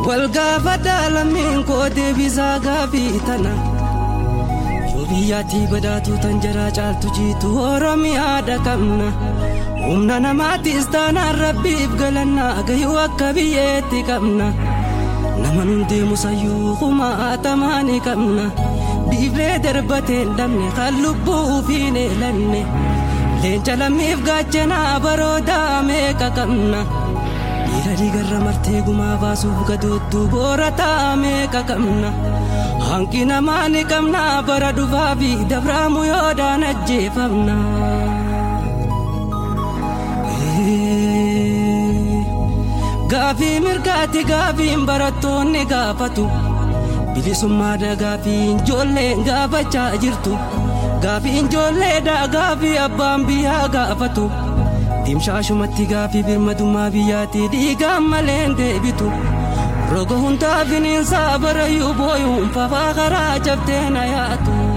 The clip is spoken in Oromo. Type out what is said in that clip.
wal gaafadhaa lammiin koo deebisaa gaafii tana yoo biyyattii badhaatu tan jaraa caaltu jiitu oromiyaadha qabna humna namaattis taanaan rabbiif galannaa gahuu akka biyyeetti qabna nama nun deemu sayyuu kumaatamaani qabna dhiiblee darbateen dhabne kan lubbuu fiin eelanne leenca lammiif gaachanaa baroodaa meeqa qabna. dhiira dhiigarra martee gumaa baasuuf gadoottuu boora meeqa qabna hanqi namaa ni qabna bara dhufaa fi dabraamu yoodaan ajjeefamna. Gaafii mirgaatti gaafiin barattoonni gaafatu bilisummaadha gaafiin ijoolleen gaafachaa jirtu gaafiin ijoolleedha gaafii abbaan biyyaa gaafatu. Dimshaashumatti gaafii birmadummaa biyyaatti dhiigaan maleen deebitu roga hundaa finiinsaa barayyuu booyuun fafaa karaa cabdee na yaatu.